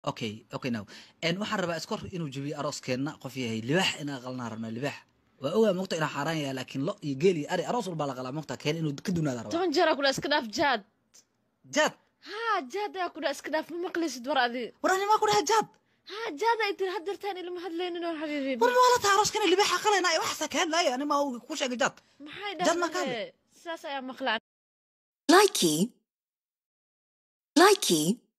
okay okay now en waxaan rabaa iskor inuu jebiyo arooskeenna qof yahay libaax inaan qalnaa rabnaa libaax waa ogaa mogta inaa xaaraan yahay laakiin lo iyo geel iyo ari aroos walbaa la qalaa mogta keen inuu ka dunaada rabaa toban jeeraa kudha iska dhaaf jaad jaad haa jaad ayaa kudha iska dhaaf ma maqlaysid war adi war animaa ku dhaha jaad haa jaad ay tiri haddeertaan ilama hadlaynin oo xabiibi war waa la taha arooskana libaaxa qalayna waxaasa ka hadlaaya anima ku sheegay jaad maxay Jaad ma ka dhahdee saas ayaa maqlaa Likey. Likey.